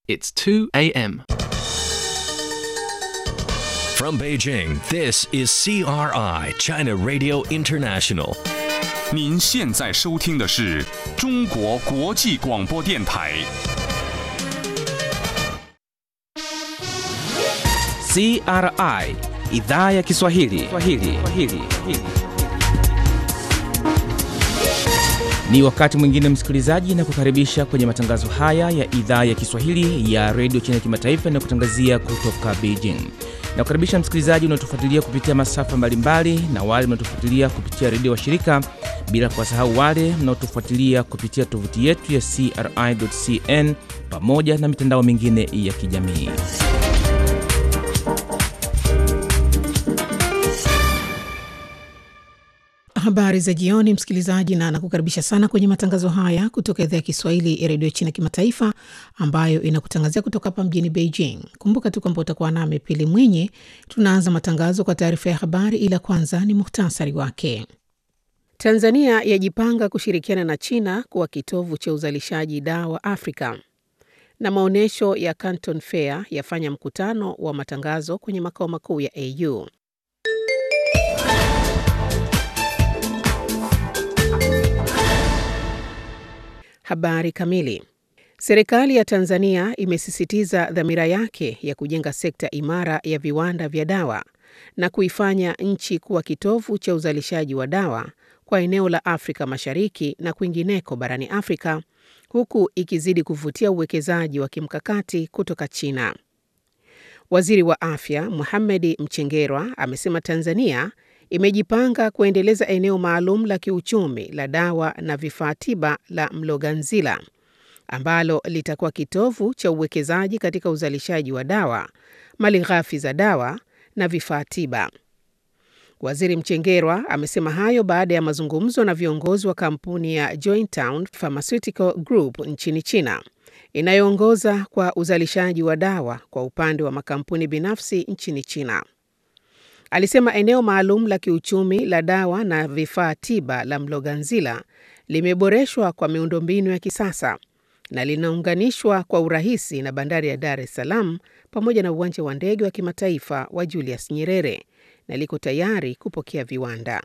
It's 2 a.m. From Beijing, this is CRI, China Radio International. 您现在收听的是中国国际广播电台。 CRI idhaa ya Kiswahili. Kiswahili. Kiswahili. Ni wakati mwingine msikilizaji, na kukaribisha kwenye matangazo haya ya idhaa ya Kiswahili ya redio China Kimataifa inayokutangazia kutoka Beijing. Na kukaribisha msikilizaji unaotufuatilia kupitia masafa mbalimbali na wale mnaotufuatilia kupitia redio washirika, bila kuwasahau wale mnaotufuatilia kupitia tovuti yetu ya CRI.cn pamoja na mitandao mingine ya kijamii. Habari za jioni, msikilizaji, na nakukaribisha sana kwenye matangazo haya kutoka idhaa ya Kiswahili ya redio China Kimataifa, ambayo inakutangazia kutoka hapa mjini Beijing. Kumbuka tu kwamba utakuwa nami Pili Mwinyi. Tunaanza matangazo kwa taarifa ya habari, ila kwanza ni muhtasari wake. Tanzania yajipanga kushirikiana na China kuwa kitovu cha uzalishaji dawa Afrika, na maonyesho ya Canton Fair yafanya mkutano wa matangazo kwenye makao makuu ya AU. Habari kamili. Serikali ya Tanzania imesisitiza dhamira yake ya kujenga sekta imara ya viwanda vya dawa na kuifanya nchi kuwa kitovu cha uzalishaji wa dawa kwa eneo la Afrika Mashariki na kwingineko barani Afrika, huku ikizidi kuvutia uwekezaji wa kimkakati kutoka China. Waziri wa Afya Mohamed Mchengerwa amesema Tanzania imejipanga kuendeleza eneo maalum la kiuchumi la dawa na vifaa tiba la Mloganzila ambalo litakuwa kitovu cha uwekezaji katika uzalishaji wa dawa, malighafi za dawa na vifaa tiba. Waziri Mchengerwa amesema hayo baada ya mazungumzo na viongozi wa kampuni ya Jointown Pharmaceutical Group nchini China inayoongoza kwa uzalishaji wa dawa kwa upande wa makampuni binafsi nchini China. Alisema eneo maalum la kiuchumi la dawa na vifaa tiba la Mloganzila limeboreshwa kwa miundombinu ya kisasa na linaunganishwa kwa urahisi na bandari ya Dar es Salaam pamoja na uwanja wa ndege wa kimataifa wa Julius Nyerere na liko tayari kupokea viwanda.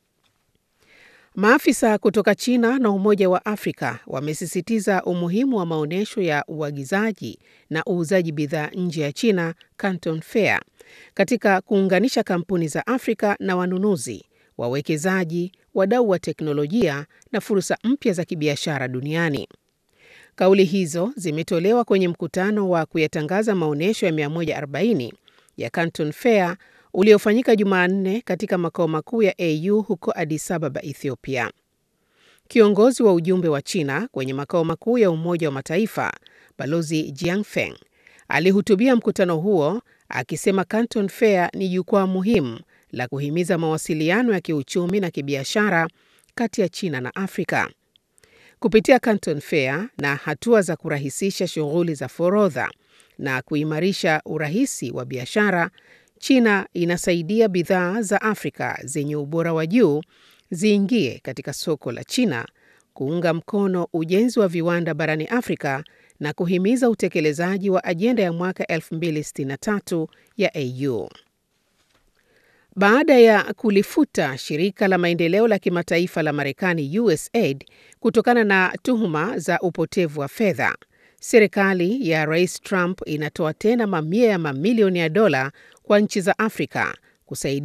Maafisa kutoka China na Umoja wa Afrika wamesisitiza umuhimu wa maonyesho ya uagizaji na uuzaji bidhaa nje ya China, Canton Fair, katika kuunganisha kampuni za Afrika na wanunuzi, wawekezaji, wadau wa teknolojia na fursa mpya za kibiashara duniani. Kauli hizo zimetolewa kwenye mkutano wa kuyatangaza maonyesho ya 140 ya Canton Fair uliofanyika Jumanne katika makao makuu ya AU huko Addis Ababa, Ethiopia. Kiongozi wa ujumbe wa China kwenye makao makuu ya Umoja wa Mataifa, Balozi Jiangfeng, alihutubia mkutano huo akisema Canton Fair ni jukwaa muhimu la kuhimiza mawasiliano ya kiuchumi na kibiashara kati ya China na Afrika. Kupitia Canton Fair na hatua za kurahisisha shughuli za forodha na kuimarisha urahisi wa biashara, China inasaidia bidhaa za Afrika zenye ubora wa juu ziingie katika soko la China, kuunga mkono ujenzi wa viwanda barani Afrika na kuhimiza utekelezaji wa ajenda ya mwaka 2063 ya AU. Baada ya kulifuta shirika la maendeleo la kimataifa la Marekani USAID kutokana na tuhuma za upotevu wa fedha, serikali ya Rais Trump inatoa tena mamia ya mamilioni ya dola kwa nchi za Afrika kusaidia